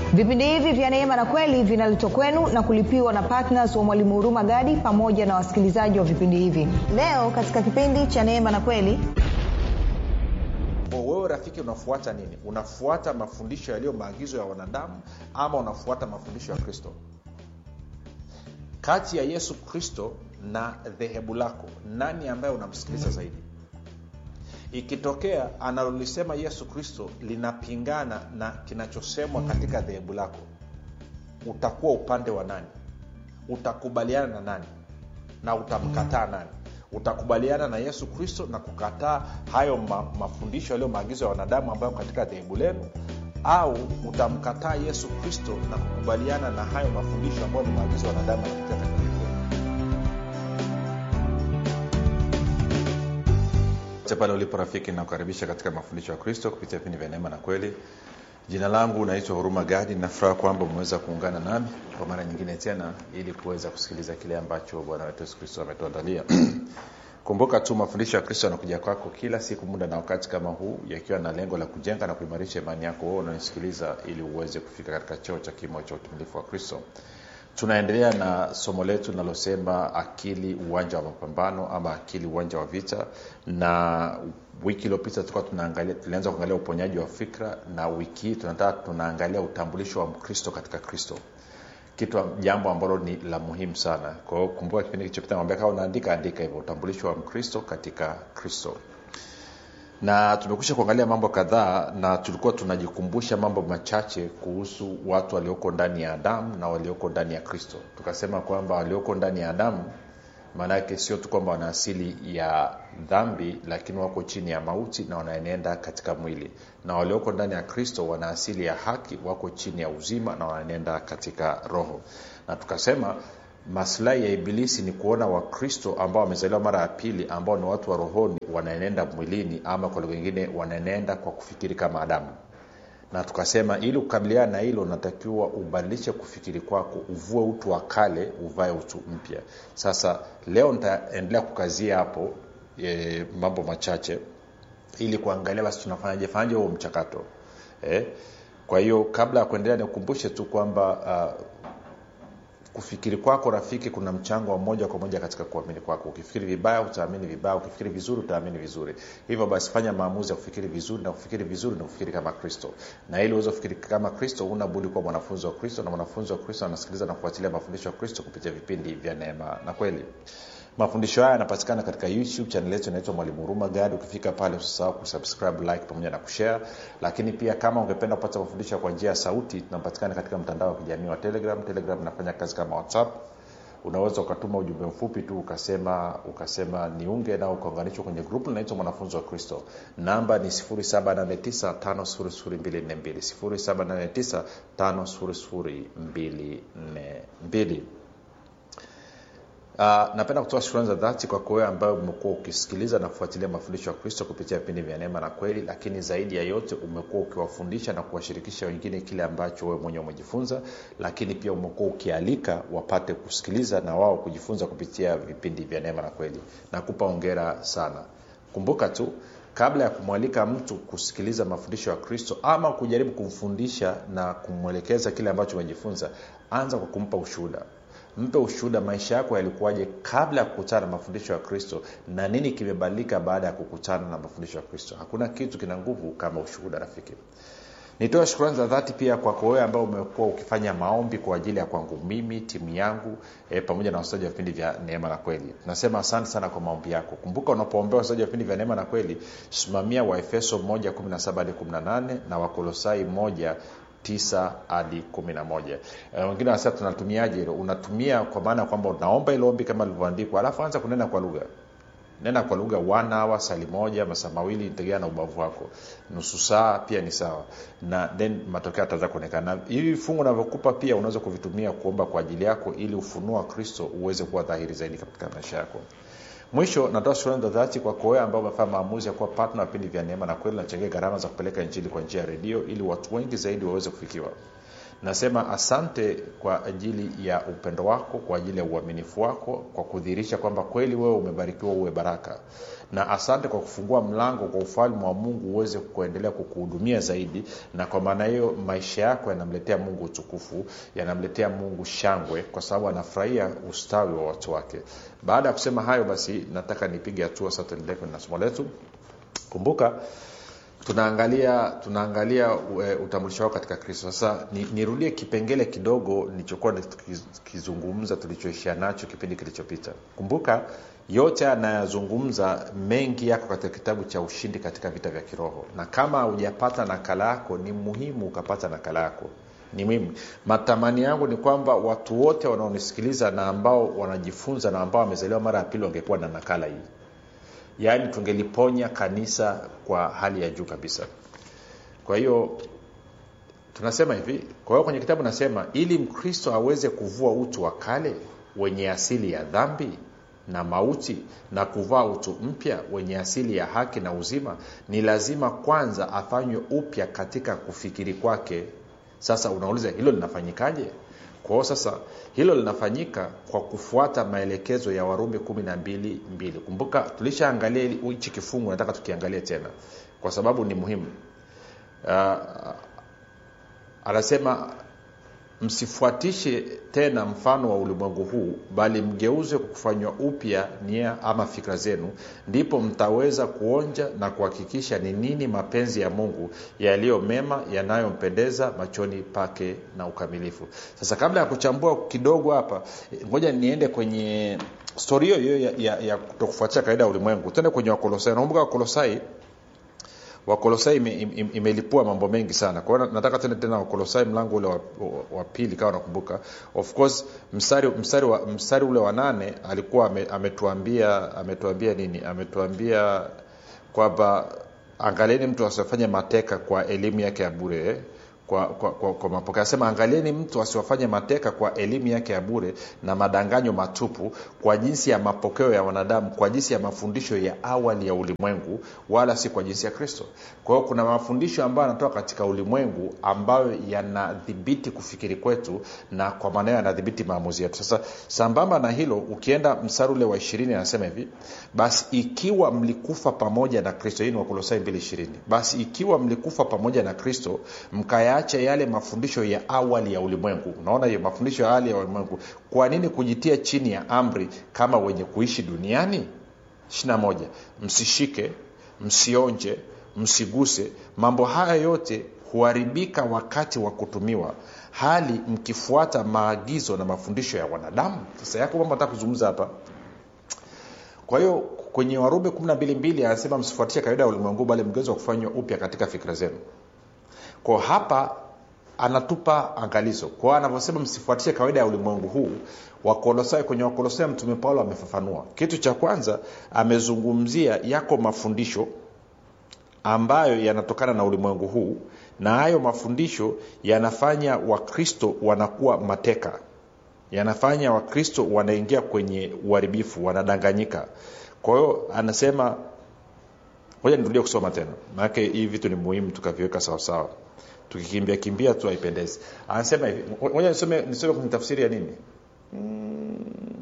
vipindi hivi vya neema na kweli vinaletwa kwenu na kulipiwa na ptns wa mwalimu huruma gadi pamoja na wasikilizaji wa vipindi hivi leo katika kipindi cha neema na kweli Kwa wewe rafiki unafuata nini unafuata mafundisho yaliyo maagizo ya wanadamu ama unafuata mafundisho ya kristo kati ya yesu kristo na dhehebu lako nani ambaye unamsikiliza zaidi ikitokea analolisema yesu kristo linapingana na kinachosemwa katika dhehebu lako utakuwa upande wa nani utakubaliana na nani na utamkataa nani utakubaliana na yesu kristo na kukataa hayo ma, mafundisho yaliyo maagizo ya wanadamu ambayo katika dhehebu lenu au utamkataa yesu kristo na kukubaliana na hayo mafundisho ambayo ni maagizo ya wanadamu katika dhehebu lenu popote pale ulipo rafiki nakukaribisha katika mafundisho ya kristo kupitia vipindi vya neema na kweli jina langu naitwa huruma gadi nafuraha kwamba umeweza kuungana nami kwa mara nyingine tena ili kuweza kusikiliza kile ambacho bwana wetu yesu kristo ametuandalia kumbuka tu mafundisho ya kristo yanakuja kwako kila siku muda na wakati kama huu yakiwa na lengo la kujenga na kuimarisha imani yako wewe unanisikiliza ili uweze kufika katika cheo cha kimo cha utumilifu wa kristo tunaendelea na somo letu linalosema akili uwanja wa mapambano ama akili uwanja wa vita na wiki iliyopita tulikuwa tunaangalia tulianza kuangalia uponyaji wa fikra na wiki hii tunataka tunaangalia utambulisho wa mkristo katika kristo kitu jambo ambalo ni la muhimu sana kwa hiyo kumbuka kipindi kilichopita mwambia kama unaandika andika hivyo utambulisho wa mkristo katika kristo na tumekusha kuangalia mambo kadhaa na tulikuwa tunajikumbusha mambo machache kuhusu watu walioko ndani ya adamu na walioko ndani ya kristo tukasema kwamba walioko ndani ya adamu maanake sio tu kwamba wana asili ya dhambi lakini wako chini ya mauti na wanaenenda katika mwili na walioko ndani ya kristo wana asili ya haki wako chini ya uzima na wanaenenda katika roho na tukasema maslahi ya ibilisi ni kuona wakristo ambao wamezaliwa mara ya pili ambao ni watu wa rohoni wanaenenda mwilini ama kwa lugha ingine wanaenenda kwa kufikiri kama adamu na tukasema ili kukabiliana na hilo unatakiwa ubadilishe kufikiri kwako uvue utu wa kale uvae utu mpya sasa leo nitaendelea kukazia hapo e, mambo machache ili kuangalia basi tunafanyaje fanyaje huo mchakato eh? kwa hiyo kabla ya kuendelea nikukumbushe tu kwamba uh, kufikiri kwako rafiki kuna mchango wa moja kwa moja katika kuamini kwako ukifikiri vibaya utaamini vibaya ukifikiri vizuri utaamini vizuri hivyo basi fanya maamuzi ya kufikiri vizuri na kufikiri vizuri na kufikiri kama kristo na ili uweze kufikiri kama kristo huna budi kuwa mwanafunzi wa kristo na mwanafunzi wa kristo anasikiliza na kufuatilia mafundisho ya kristo kupitia vipindi vya neema na kweli mafundisho haya yanapatikana katika youtube chanel yetu inaitwa mwalimu huruma gadi ukifika pale usisahau kusubscribe like pamoja na kushare lakini pia kama ungependa kupata mafundisho kwa njia ya sauti tunapatikana katika mtandao wa kijamii wa telegram telegram inafanya kazi kama whatsapp unaweza ukatuma ujumbe mfupi tu ukasema ukasema niunge nao ukaunganishwa kwenye grupu linaitwa mwanafunzi wa kristo namba ni 789 5242 Uh, napenda kutoa shukrani za dhati kwako wewe ambayo umekuwa ukisikiliza na kufuatilia mafundisho ya kristo kupitia vipindi vya neema na kweli lakini zaidi ya yote umekuwa ukiwafundisha na kuwashirikisha wengine kile ambacho wewe mwenyewe umejifunza lakini pia umekuwa ukialika wapate kusikiliza na wao kujifunza kupitia vipindi vya neema na kweli nakupa ongera sana kumbuka tu kabla ya kumwalika mtu kusikiliza mafundisho ya kristo ama kujaribu kumfundisha na kumwelekeza kile ambacho umejifunza anza kwa kumpa ushuhuda mpe ushuhuda maisha yako yalikuwaje kabla ya kukutana na mafundisho ya kristo na nini kimebadilika baada ya kukutana na mafundisho ya kristo hakuna kitu kina nguvu kama ushuhuda rafiki nitoe shukrani za dhati pia kwako wewe ambao umekuwa ukifanya maombi kwa ajili ya kwangu mimi timu yangu e, pamoja na wasaji wa vipindi vya neema na kweli nasema asante sana kwa maombi yako kumbuka unapoombea wasaji wa vipindi vya neema na kweli simamia waefeso 1 hadi 18 na wakolosai 1 tisa hadi kumi na moja e, wengine wanasema tunatumiaje hilo unatumia kwa maana ya kwamba unaomba ilo ombi kama lilivyoandikwa alafu anza kunena kwa lugha nena kwa lugha one hour sali moja masaa mawili tegemea na ubavu wako nusu saa pia ni sawa na then matokeo ataanza kuonekana hivi fungu navyokupa pia unaweza kuvitumia kuomba kwa ajili yako ili ufunuo wa kristo uweze kuwa dhahiri zaidi katika maisha yako mwisho natoa shukrani za dhati kwa wewe ambao umefanya maamuzi ya kuwa partner wa vipindi vya neema na kweli nachangia gharama za kupeleka injili kwa njia ya redio ili watu wengi zaidi waweze kufikiwa nasema asante kwa ajili ya upendo wako kwa ajili ya uaminifu wako kwa kudhihirisha kwamba kweli wewe umebarikiwa uwe baraka na asante kwa kufungua mlango kwa ufalme wa mungu uweze kuendelea kukuhudumia zaidi na kwa maana hiyo maisha yako yanamletea mungu utukufu yanamletea mungu shangwe kwa sababu anafurahia ustawi wa watu wake baada ya kusema hayo basi nataka nipige hatua sasa tuendelee kwenye somo letu kumbuka tunaangalia tunaangalia e, utambulisho wao katika kristo sasa ni, nirudie kipengele kidogo nilichokuwa nikizungumza tulichoishia nacho kipindi kilichopita kumbuka yote anayazungumza mengi yako katika kitabu cha ushindi katika vita vya kiroho na kama hujapata nakala yako ni muhimu ukapata nakala yako ni muhimu matamani yangu ni kwamba watu wote wanaonisikiliza na ambao wanajifunza na ambao wamezaliwa mara ya pili wangekuwa na nakala hii yaani tungeliponya kanisa kwa hali ya juu kabisa kwa hiyo tunasema hivi kwa hiyo kwenye kitabu nasema ili mkristo aweze kuvua utu wa kale wenye asili ya dhambi na mauti na kuvaa utu mpya wenye asili ya haki na uzima ni lazima kwanza afanywe upya katika kufikiri kwake sasa unauliza hilo linafanyikaje kwa hiyo sasa hilo linafanyika kwa kufuata maelekezo ya warumi kumi na mbili mbili kumbuka tulishaangalia hichi kifungu nataka tukiangalie tena kwa sababu ni muhimu uh, anasema msifuatishe tena mfano wa ulimwengu huu bali mgeuze kwa kufanywa upya nia ama fikra zenu ndipo mtaweza kuonja na kuhakikisha ni nini mapenzi ya mungu yaliyo mema yanayompendeza machoni pake na ukamilifu sasa kabla ya kuchambua kidogo hapa ngoja niende kwenye stori hiyo hiyo ya, ya, ya kutokufuatia kawaida ya ulimwengu tuende kwenye wakolosai nakumbuka wakolosai wakolosai imelipua ime, ime mambo mengi sana kwa hiyo nataka tena tena wakolosai mlango ule wa, wa, wa pili kama nakumbuka of course mstari, mstari, wa, mstari ule wa nane alikuwa ame, ametuambia ametuambia nini ametuambia kwamba angalieni mtu asiwafanye mateka kwa elimu yake ya bure eh? kwa, kwa, kwa, kwa mapokeo anasema angalieni mtu asiwafanye mateka kwa elimu yake ya bure na madanganyo matupu kwa jinsi ya mapokeo ya wanadamu kwa jinsi ya mafundisho ya awali ya ulimwengu wala si kwa jinsi ya kristo kwa hiyo kuna mafundisho ambayo yanatoka katika ulimwengu ambayo yanadhibiti kufikiri kwetu na kwa maana yanadhibiti maamuzi yetu sasa sambamba na hilo ukienda msari ule wa ishirini anasema hivi basi ikiwa mlikufa pamoja na kristo hii ni wakolosai mbili ishirini basi ikiwa mlikufa pamoja na kristo mkaya yaache yale mafundisho ya awali ya ulimwengu unaona hiyo mafundisho ya awali ya ulimwengu kwa nini kujitia chini ya amri kama wenye kuishi duniani ishirina moja msishike msionje msiguse mambo haya yote huharibika wakati wa kutumiwa hali mkifuata maagizo na mafundisho ya wanadamu sasa yako mambo nataka kuzungumza hapa kwa hiyo kwenye warumi 122 anasema msifuatie kawaida ya ulimwengu bali mgezi wa kufanywa upya katika fikira zenu kwa hapa anatupa angalizo kwao anavyosema msifuatishe kawaida ya ulimwengu huu wakolosai kwenye wakolosai mtume paulo amefafanua kitu cha kwanza amezungumzia yako mafundisho ambayo yanatokana na ulimwengu huu na hayo mafundisho yanafanya wakristo wanakuwa mateka yanafanya wakristo wanaingia kwenye uharibifu wanadanganyika kwa hiyo anasema moja nirudie kusoma tena maanake hii vitu ni muhimu tukaviweka sawasawa tukikimbia kimbia tu haipendezi anasema hivi moja nisome nisome kwenye tafsiri ya nini hmm,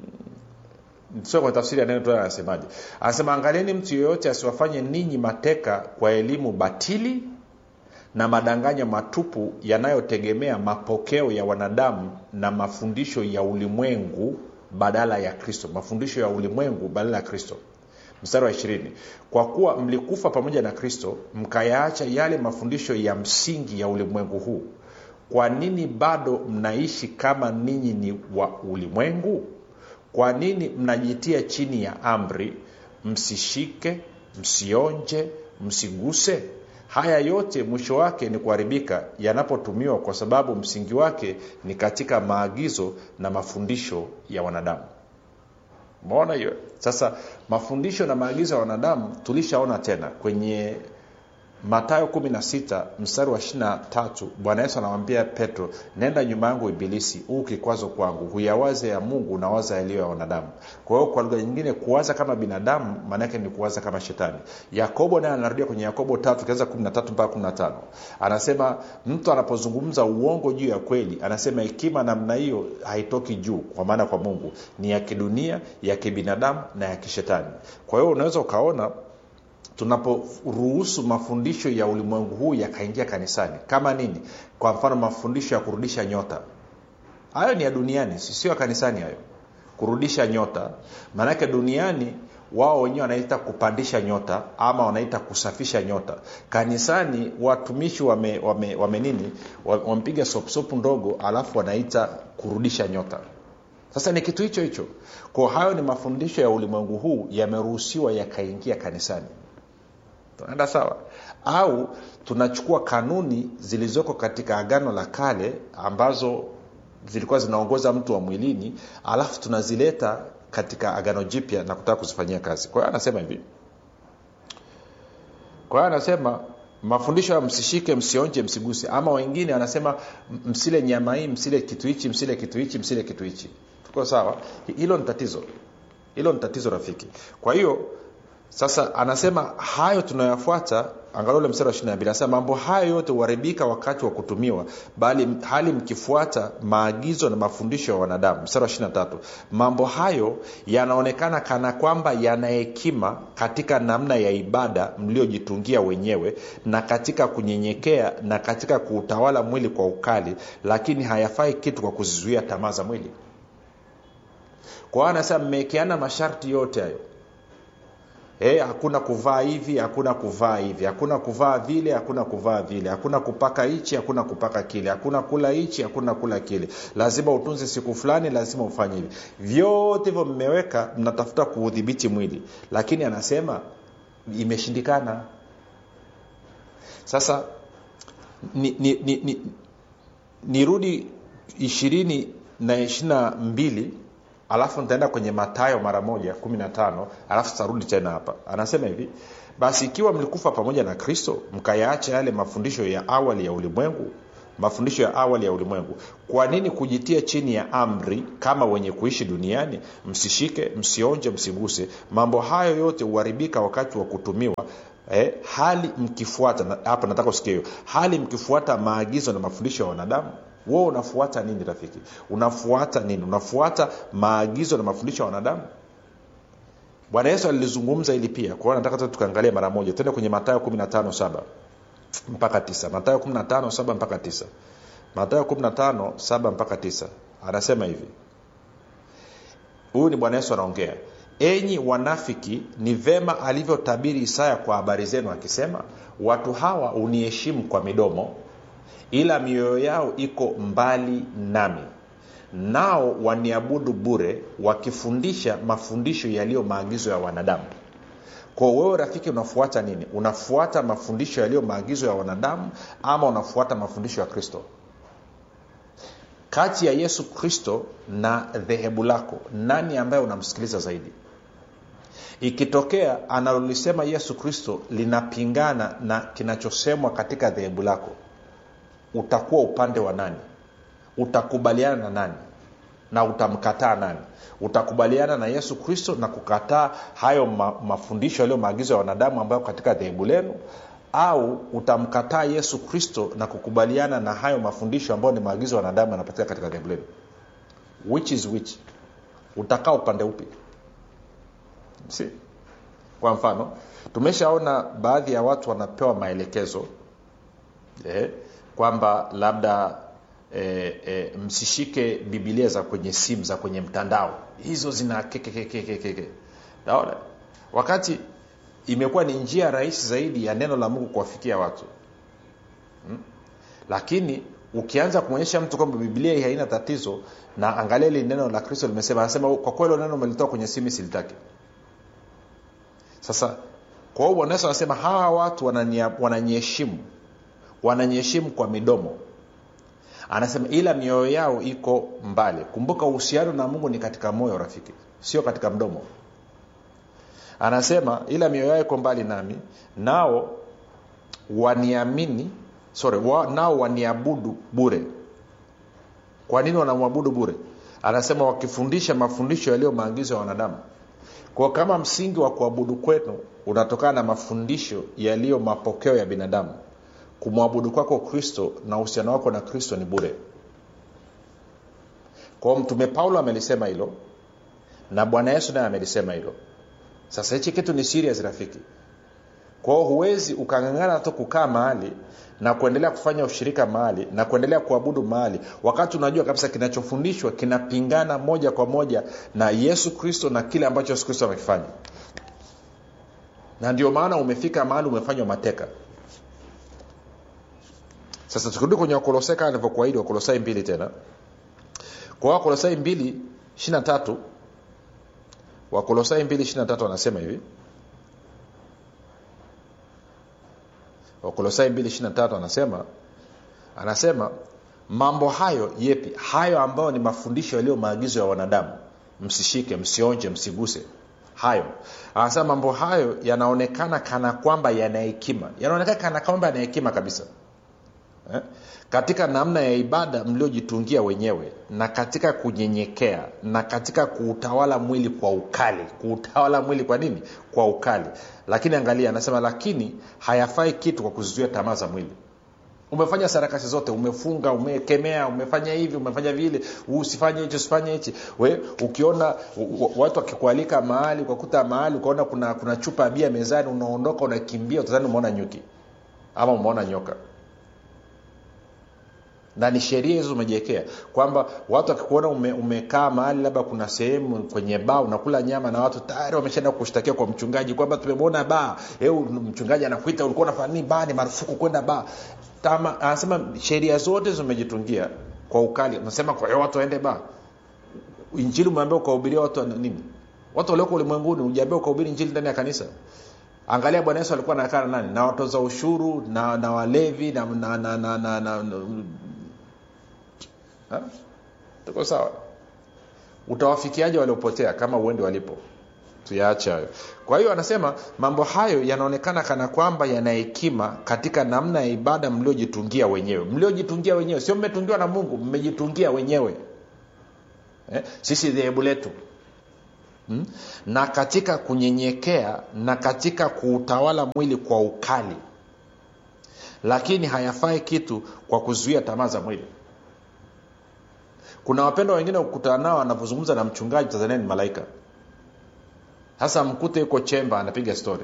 nisome kwenye tafsiri ya neno tu anasemaje anasema angalieni mtu yeyote asiwafanye ninyi mateka kwa elimu batili na madanganyo matupu yanayotegemea mapokeo ya wanadamu na mafundisho ya ulimwengu badala ya kristo mafundisho ya ulimwengu badala ya kristo mstari wa ishirini kwa kuwa mlikufa pamoja na kristo mkayaacha yale mafundisho ya msingi ya ulimwengu huu kwa nini bado mnaishi kama ninyi ni wa ulimwengu kwa nini mnajitia chini ya amri msishike msionje msiguse haya yote mwisho wake ni kuharibika yanapotumiwa kwa sababu msingi wake ni katika maagizo na mafundisho ya wanadamu umeona hiyo sasa mafundisho na maagizo ya wanadamu tulishaona tena kwenye matayo 16 mstari wa 23 bwana yesu anamwambia petro nenda nyuma yangu ibilisi huu kikwazo kwangu huyawaze ya mungu unawaza yaliyo ya wanadamu kwa hiyo kwa lugha nyingine kuwaza kama binadamu maanaake ni kuwaza kama shetani yakobo naye anarudia kwenye yakobo tatu kianza 13 mpaka 15 anasema mtu anapozungumza uongo juu ya kweli anasema hekima namna hiyo haitoki juu kwa maana kwa mungu ni ya kidunia ya kibinadamu na ya kishetani kwa hiyo unaweza ukaona tunaporuhusu mafundisho ya ulimwengu huu yakaingia kanisani kama nini kwa mfano mafundisho ya kurudisha nyota hayo ni ya duniani sio ya kanisani hayo kurudisha nyota maanake duniani wao wenyewe wanaita kupandisha nyota ama wanaita kusafisha nyota kanisani watumishi wame, wame, wame nini wamepiga sopsopu ndogo alafu wanaita kurudisha nyota sasa ni kitu hicho hicho kwa hayo ni mafundisho ya ulimwengu huu yameruhusiwa yakaingia kanisani tunaenda sawa au tunachukua kanuni zilizoko katika agano la kale ambazo zilikuwa zinaongoza mtu wa mwilini alafu tunazileta katika agano jipya na kutaka kuzifanyia kazi kwa hiyo anasema hivi kwa hiyo anasema mafundisho ya msishike msionje msiguse ama wengine anasema msile nyama hii msile kitu hichi msile kitu hichi msile kitu hichi tuko sawa hilo ni tatizo hilo ni tatizo rafiki kwa hiyo sasa anasema hayo tunayofuata angalau ule mstari wa ishiri nambili anasema mambo hayo yote huharibika wakati wa kutumiwa bali hali mkifuata maagizo na mafundisho ya wanadamu mstari wa ishiri tatu mambo hayo yanaonekana kana kwamba yana hekima katika namna ya ibada mliojitungia wenyewe na katika kunyenyekea na katika kuutawala mwili kwa ukali lakini hayafai kitu kwa kuzizuia tamaa za mwili kwa hiyo anasema mmewekeana masharti yote hayo Hey, hakuna kuvaa hivi hakuna kuvaa hivi hakuna kuvaa vile hakuna kuvaa vile hakuna kupaka hichi hakuna kupaka kile hakuna kula hichi hakuna kula kile lazima utunze siku fulani lazima ufanye hivi vyote hivyo mmeweka mnatafuta kuudhibiti mwili lakini anasema imeshindikana sasa nirudi ni, ni, ni, ni ishirini na ishirina mbili alafu nitaenda kwenye matayo mara moja kumi na tano alafu tutarudi tena hapa anasema hivi basi ikiwa mlikufa pamoja na kristo mkayaacha yale mafundisho ya awali ya ulimwengu mafundisho ya awali ya ulimwengu kwa nini kujitia chini ya amri kama wenye kuishi duniani msishike msionje msiguse mambo hayo yote huharibika wakati wa kutumiwa eh, hali mkifuata hapa nataka usikia hiyo hali mkifuata maagizo na mafundisho ya wanadamu wewe unafuata nini rafiki unafuata nini unafuata maagizo na mafundisho ya wanadamu bwana yesu alilizungumza hili pia kwa hiyo nataka tukaangalia mara moja tuende kwenye matayo 15 saba mpaka tisa matayo 15 saba mpaka tisa matayo 15 saba mpaka tisa anasema hivi huyu ni bwana yesu anaongea enyi wanafiki ni vema alivyotabiri isaya kwa habari zenu akisema watu hawa uniheshimu kwa midomo ila mioyo yao iko mbali nami nao waniabudu bure wakifundisha mafundisho yaliyo maagizo ya wanadamu kwa wewe rafiki unafuata nini unafuata mafundisho yaliyo maagizo ya wanadamu ama unafuata mafundisho ya kristo kati ya yesu kristo na dhehebu lako nani ambaye unamsikiliza zaidi ikitokea analolisema yesu kristo linapingana na kinachosemwa katika dhehebu lako utakuwa upande wa nani utakubaliana na nani na utamkataa nani utakubaliana na yesu kristo na kukataa hayo ma, mafundisho yaliyo maagizo ya wanadamu ambayo katika dhehebu lenu au utamkataa yesu kristo na kukubaliana na hayo mafundisho ambayo ni maagizo ya wanadamu yanapatikana katika dhehebu lenu which is which utakaa upande upi si kwa mfano tumeshaona baadhi ya watu wanapewa maelekezo eh, kwamba labda e, e, msishike bibilia za kwenye simu za kwenye mtandao hizo zina kekekekekeke naona wakati imekuwa ni njia rahisi zaidi ya neno la mungu kuwafikia watu hmm? lakini ukianza kumwonyesha mtu kwamba biblia hii haina tatizo na angalia ili neno la kristo limesema anasema kwa kweli neno umelitoa kwenye simu silitaki sasa kwa hiyo bwana yesu anasema hawa watu wananyeheshimu wananyeheshimu kwa midomo anasema ila mioyo yao iko mbali kumbuka uhusiano na mungu ni katika moyo rafiki sio katika mdomo anasema ila mioyo yao iko mbali nami nao waniamini sorry wa, nao waniabudu bure kwa nini wanamwabudu bure anasema wakifundisha mafundisho yaliyo maagizo ya wanadamu kwa kama msingi wa kuabudu kwenu unatokana na mafundisho yaliyo mapokeo ya binadamu kumwabudu kwako kristo na uhusiano wako na kristo ni bure kwao mtume paulo amelisema hilo na bwana yesu naye amelisema hilo sasa hichi kitu ni serious rafiki kwao huwezi ukangangana tu kukaa mahali na kuendelea kufanya ushirika mahali na kuendelea kuabudu mahali wakati unajua kabisa kinachofundishwa kinapingana moja kwa moja na yesu kristo na kile ambacho yesu kristo amekifanya na ndio maana umefika mahali umefanywa mateka sasa tukirudi kwenye wakolosai kama nilivyokuahidi wakolosai mbili tena kwa wakolosai mbili ishiri tatu wakolosai mbili ishiri tatu anasema hivi wakolosai 223 anasema anasema mambo hayo yepi hayo ambayo ni mafundisho yaliyo maagizo ya wanadamu msishike msionje msiguse hayo anasema mambo hayo yanaonekana kana kwamba yana hekima yanaonekana kana kwamba yana hekima kabisa eh? katika namna ya ibada mliojitungia wenyewe na katika kunyenyekea na katika kuutawala mwili kwa ukali kuutawala mwili kwa nini kwa ukali lakini angalia anasema lakini hayafai kitu kwa kuzizuia tamaa za mwili umefanya sarakasi zote umefunga umekemea umefanya hivi umefanya vile usifanye hichi usifanye hichi we ukiona watu wakikualika mahali ukakuta mahali ukaona kuna, kuna chupa ya bia mezani unaondoka unakimbia utazani umeona nyuki ama umeona nyoka na ni sheria hizo umejiwekea kwamba watu wakikuona ume, umekaa mahali labda kuna sehemu kwenye baa unakula nyama na watu tayari wameshaenda kushtakia kwa mchungaji kwamba tumemwona baa eu mchungaji anakuita ulikuwa unafanya nini baa ni marufuku kwenda baa Tama, anasema sheria zote zimejitungia kwa ukali nasema kwa hiyo watu waende baa injili umeambia ukahubiria watu nini watu walioko ulimwenguni ujaambia ukahubiri injili ndani ya kanisa angalia bwana yesu alikuwa nakaa na nani na watoza ushuru na, na walevi na, na, na, na, na, na, na Ha? tuko sawa utawafikiaje waliopotea kama uende walipo tuyaache hayo kwa hiyo anasema mambo hayo yanaonekana kana kwamba yana hekima katika namna ya ibada mliojitungia wenyewe mliojitungia wenyewe sio mmetungiwa na mungu mmejitungia wenyewe eh? sisi dhehebu letu hmm? na katika kunyenyekea na katika kuutawala mwili kwa ukali lakini hayafai kitu kwa kuzuia tamaa za mwili kuna wapendwa wengine kukutana nao anapozungumza na mchungaji tanzania ni malaika sasa mkute yuko chemba anapiga stori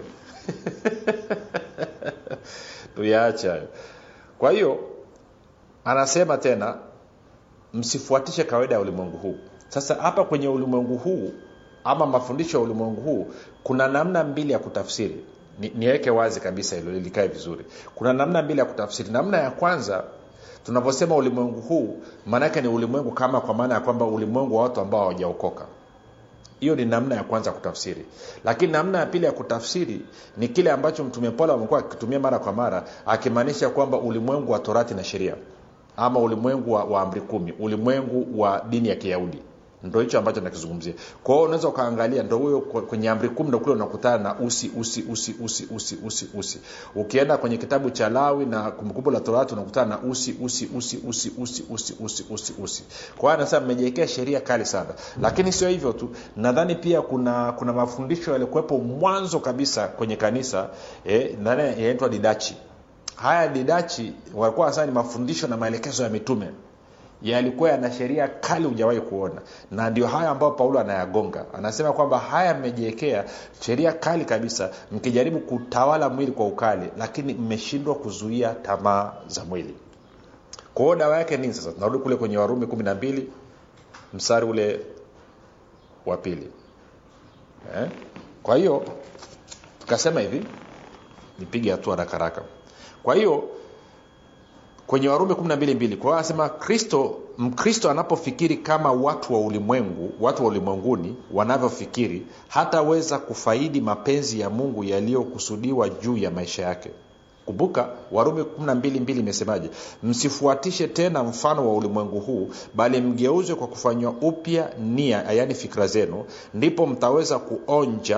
tuyaache hayo kwa hiyo anasema tena msifuatishe kawaida ya ulimwengu huu sasa hapa kwenye ulimwengu huu ama mafundisho ya ulimwengu huu kuna namna mbili ya kutafsiri Ni, niweke wazi kabisa hilo lilikae vizuri kuna namna mbili ya kutafsiri namna ya kwanza tunaposema ulimwengu huu maanaake ni ulimwengu kama kwa maana ya kwamba ulimwengu wa watu ambao hawajaokoka hiyo ni namna ya kwanza kutafsiri lakini namna ya pili ya kutafsiri ni kile ambacho mtume paulo amekuwa akitumia mara kwa mara akimaanisha kwamba ulimwengu wa torati na sheria ama ulimwengu wa, wa amri kumi ulimwengu wa dini ya kiyahudi ndo hicho ambacho nakizungumzia kwa hiyo unaweza ukaangalia ndo huyo kwenye amri kumi ndo kule unakutana na usi usi usi usi usi usi usi ukienda kwenye kitabu cha lawi na kumbukumbu la torati unakutana na usi usi usi usi usi usi usi usi usi kwa hiyo anasema mmejiwekea sheria kali sana lakini sio hivyo tu nadhani pia kuna kuna mafundisho yaliokuwepo mwanzo kabisa kwenye kanisa eh, nani yanaitwa didachi haya didachi walikuwa wanasema ni mafundisho na maelekezo ya mitume yalikuwa yana sheria kali hujawahi kuona na ndio haya ambayo paulo anayagonga anasema kwamba haya mmejiwekea sheria kali kabisa mkijaribu kutawala mwili kwa ukali lakini mmeshindwa kuzuia tamaa za mwili kwa hiyo dawa yake nini sasa tunarudi kule kwenye warumi kumi na mbili mstari ule wa pili eh? kwa hiyo tukasema hivi nipige hatua haraka haraka kwa hiyo kwenye warumi 122 kwa hiyo anasema kristo mkristo anapofikiri kama watu wa ulimwengu watu wa ulimwenguni wanavyofikiri hataweza kufaidi mapenzi ya mungu yaliyokusudiwa juu ya maisha yake kumbuka warumi 122 imesemaje msifuatishe tena mfano wa ulimwengu huu bali mgeuzwe kwa kufanywa upya nia yaani fikira zenu ndipo mtaweza kuonja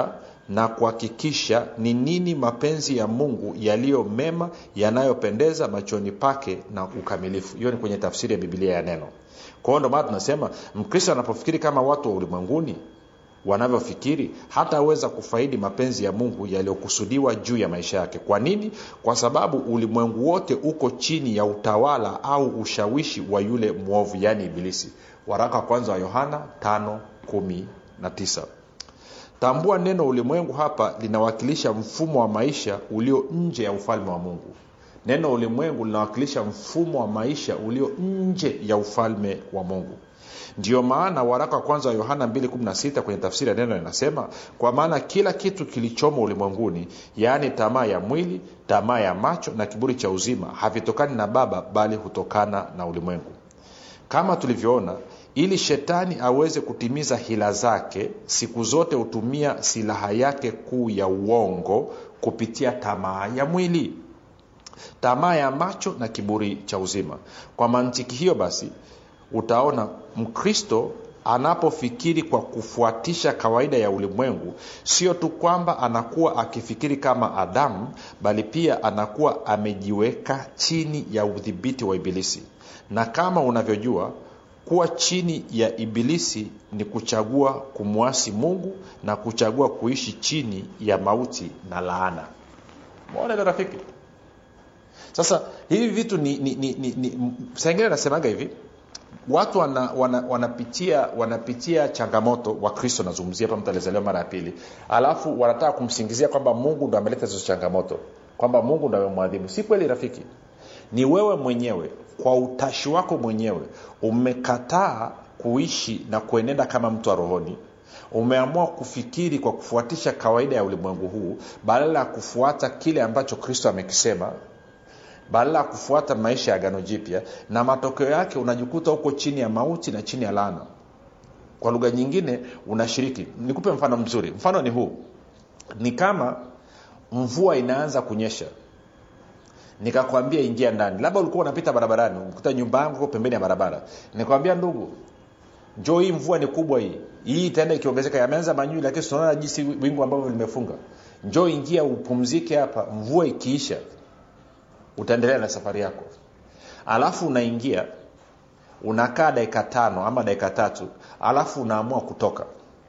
na kuhakikisha ni nini mapenzi ya mungu yaliyo mema yanayopendeza machoni pake na ukamilifu hiyo ni kwenye tafsiri ya bibilia ya neno kwa hiyo ndo maana tunasema mkristo anapofikiri kama watu wa ulimwenguni wanavyofikiri hataweza kufaidi mapenzi ya mungu yaliyokusudiwa juu ya maisha yake kwa nini kwa sababu ulimwengu wote uko chini ya utawala au ushawishi wa yule mwovu yaani ibilisi waraka wa kwanza wa yohana 519 tambua neno ulimwengu hapa linawakilisha mfumo wa maisha ulio nje ya ufalme wa mungu neno ulimwengu linawakilisha mfumo wa maisha ulio nje ya ufalme wa mungu ndiyo maana waraka wa kwanza wa yohana 216 kwenye tafsiri ya neno inasema kwa maana kila kitu kilichomo ulimwenguni yaani tamaa ya mwili tamaa ya macho na kiburi cha uzima havitokani na baba bali hutokana na ulimwengu kama tulivyoona ili shetani aweze kutimiza hila zake siku zote hutumia silaha yake kuu ya uongo kupitia tamaa ya mwili tamaa ya macho na kiburi cha uzima kwa mantiki hiyo basi utaona mkristo anapofikiri kwa kufuatisha kawaida ya ulimwengu sio tu kwamba anakuwa akifikiri kama adamu bali pia anakuwa amejiweka chini ya udhibiti wa ibilisi na kama unavyojua kuwa chini ya ibilisi ni kuchagua kumwasi mungu na kuchagua kuishi chini ya mauti na laana maona rafiki sasa hivi vitu ni, ni, ni, ni, ni saingine nasemaga hivi watu wana, wana, wanapitia wanapitia changamoto wakristo nazungumzia hapa mtu alizaliwa mara ya pili alafu wanataka kumsingizia kwamba mungu ndo ameleta hizo changamoto kwamba mungu ndo amemwadhibu si kweli rafiki ni wewe mwenyewe kwa utashi wako mwenyewe umekataa kuishi na kuenenda kama mtu wa rohoni umeamua kufikiri kwa kufuatisha kawaida ya ulimwengu huu badala ya kufuata kile ambacho kristo amekisema badala ya kufuata maisha ya agano jipya na matokeo yake unajikuta huko chini ya mauti na chini ya laana kwa lugha nyingine unashiriki nikupe mfano mzuri mfano ni huu ni kama mvua inaanza kunyesha nikakwambia ingia ndani labda ulikuwa unapita barabarani ukuta nyumba yangu pembeni ya barabara nikwambia ndugu njoo hii mvua ni kubwa hii hii itaenda ikiongezeka yameanza manyui lakini tunaona jinsi wingu ambavyo limefunga njoo ingia upumzike hapa mvua ikiisha utaendelea na safari yako alafu unaingia unakaa dakika tano ama dakika tatu alafu unaamua kutoka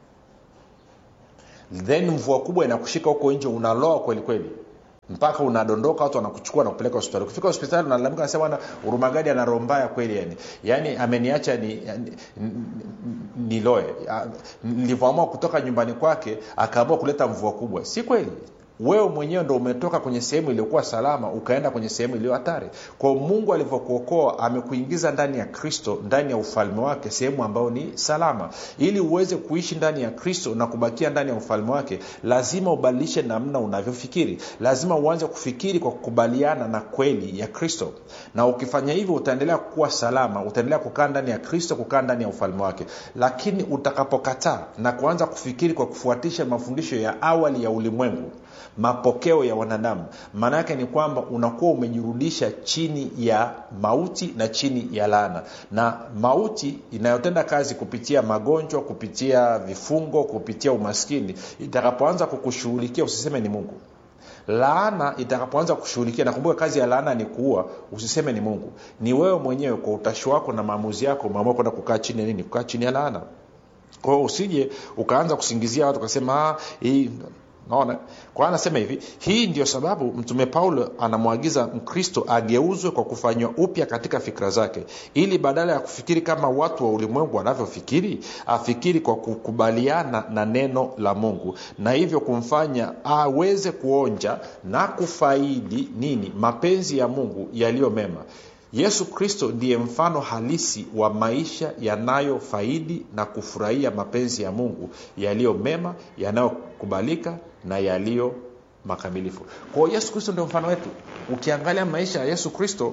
then mvua kubwa inakushika huko nje unaloa kweli kweli mpaka unadondoka watu wanakuchukua na kupeleka hospitali ukifika hospitali unalalamika nasema bwana urumagadi ana roho mbaya kweli yani yaani ameniacha ni, ni, niloe nilivyoamua kutoka nyumbani kwake akaamua kuleta mvua kubwa si kweli wewe mwenyewe ndo umetoka kwenye sehemu iliyokuwa salama ukaenda kwenye sehemu iliyo hatari kwao mungu alivyokuokoa amekuingiza ndani ya kristo ndani ya ufalme wake sehemu ambayo ni salama ili uweze kuishi ndani ya kristo na kubakia ndani ya ufalme wake lazima ubadilishe namna unavyofikiri lazima uanze kufikiri kwa kukubaliana na kweli ya kristo na ukifanya hivyo utaendelea kuwa salama utaendelea kukaa ndani ya kristo kukaa ndani ya ufalme wake lakini utakapokataa na kuanza kufikiri kwa kufuatisha mafundisho ya awali ya ulimwengu mapokeo ya wanadamu maana yake ni kwamba unakuwa umejirudisha chini ya mauti na chini ya laana na mauti inayotenda kazi kupitia magonjwa kupitia vifungo kupitia umaskini itakapoanza kukushughulikia usiseme ni mungu laana itakapoanza kushughulikia nakumbuka kazi ya laana ni kuua usiseme ni mungu ni wewe mwenyewe kwa utashi wako na maamuzi yako umeamua kwenda kukaa chini ya nini kukaa chini ya laana kwao usije ukaanza kusingizia watu ukasema hii naona kwa anasema hivi hii ndio sababu mtume paulo anamwagiza mkristo ageuzwe kwa kufanywa upya katika fikra zake ili badala ya kufikiri kama watu wa ulimwengu wanavyofikiri afikiri kwa kukubaliana na neno la mungu na hivyo kumfanya aweze kuonja na kufaidi nini mapenzi ya mungu yaliyo mema yesu kristo ndiye mfano halisi wa maisha yanayofaidi na kufurahia mapenzi ya mungu yaliyo mema yanayokubalika na yaliyo makamilifu kwao yesu kristo ndio mfano wetu ukiangalia maisha ya yesu kristo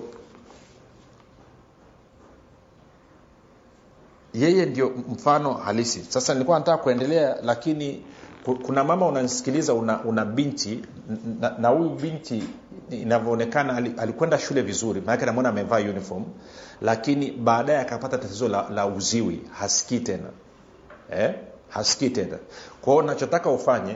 yeye ndio mfano halisi sasa nilikuwa nataka kuendelea lakini kuna mama unanisikiliza una, una binti na huyu binti inavyoonekana alikwenda shule vizuri maanake namwona amevaa uniform lakini baadaye akapata tatizo la, la uziwi hasikii tena eh? hasikii tena kwao nachotaka ufanye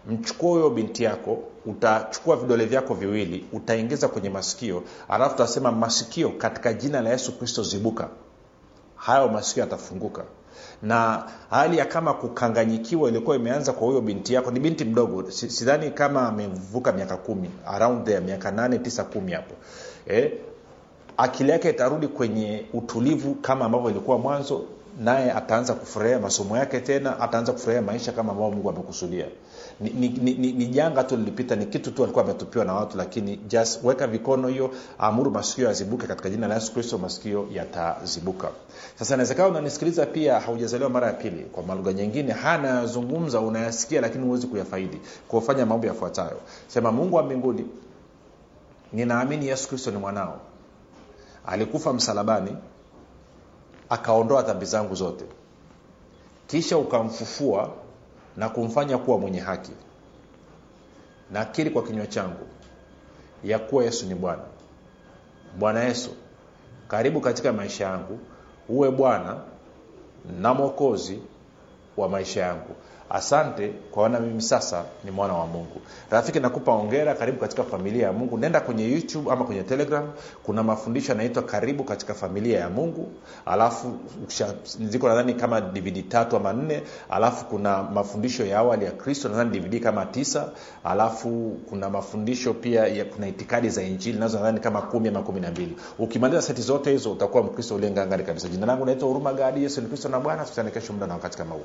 mchukue huyo binti yako utachukua vidole vyako viwili utaingiza kwenye masikio alafu utasema masikio katika jina la yesu kristo zibuka hayo masikio yatafunguka na hali ya kama kukanganyikiwa ilikuwa imeanza kwa huyo binti yako ni binti mdogo Si- sidhani kama amevuka miaka kumi around there miaka nane tisa kumi hapo eh, akili yake itarudi kwenye utulivu kama ambavyo ilikuwa mwanzo naye ataanza kufurahia masomo yake tena ataanza kufurahia maisha kama ambavyo mungu amekusudia ni, ni, ni, ni, ni janga tu lilipita ni kitu tu alikuwa ametupiwa na watu lakini just weka vikono hiyo amuru masikio yazibuke katika jina la yesu kristo masikio yatazibuka sasa inawezekana unanisikiliza pia haujazaliwa mara ya pili kwa malugha nyingine haya nayazungumza unayasikia lakini huwezi kuyafaidi kufanya mambo yafuatayo sema mungu wa mbinguni ninaamini yesu kristo ni mwanao alikufa msalabani akaondoa dhambi zangu zote kisha ukamfufua na kumfanya kuwa mwenye haki nakiri kwa kinywa changu ya kuwa yesu ni bwana bwana yesu karibu katika maisha yangu uwe bwana na mwokozi wa maisha yangu asante kwa wana mimi sasa ni mwana wa mungu rafiki nakupa ongera karibu katika familia ya mungu nenda kwenye youtube ama kwenye telegram kuna mafundisho yanaitwa karibu katika familia ya mungu alafu ukisha- ziko nadhani kama dvd tatu ama nne alafu kuna mafundisho ya awali ya kristo nadhani dvd kama tisa alafu kuna mafundisho pia ya, kuna itikadi za injili nazo nadhani kama kumi ama kumi na mbili ukimaliza seti zote hizo utakuwa mkristo uliye ngangari kabisa jina langu naitwa huruma gadi yesu ni kristo na bwana tukutane kesho muda na wakati kama huu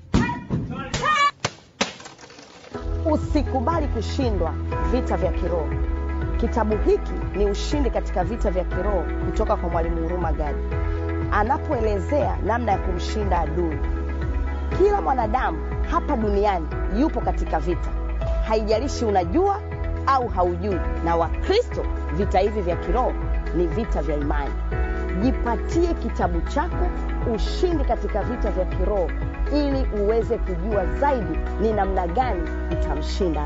usikubali kushindwa vita vya kiroho kitabu hiki ni ushindi katika vita vya kiroho kutoka kwa mwalimu huruma gadi anapoelezea namna ya kumshinda adui kila mwanadamu hapa duniani yupo katika vita haijalishi unajua au haujui na wakristo vita hivi vya kiroho ni vita vya imani jipatie kitabu chako ushindi katika vita vya kiroho ili uweze kujua zaidi ni namna gani utamshinda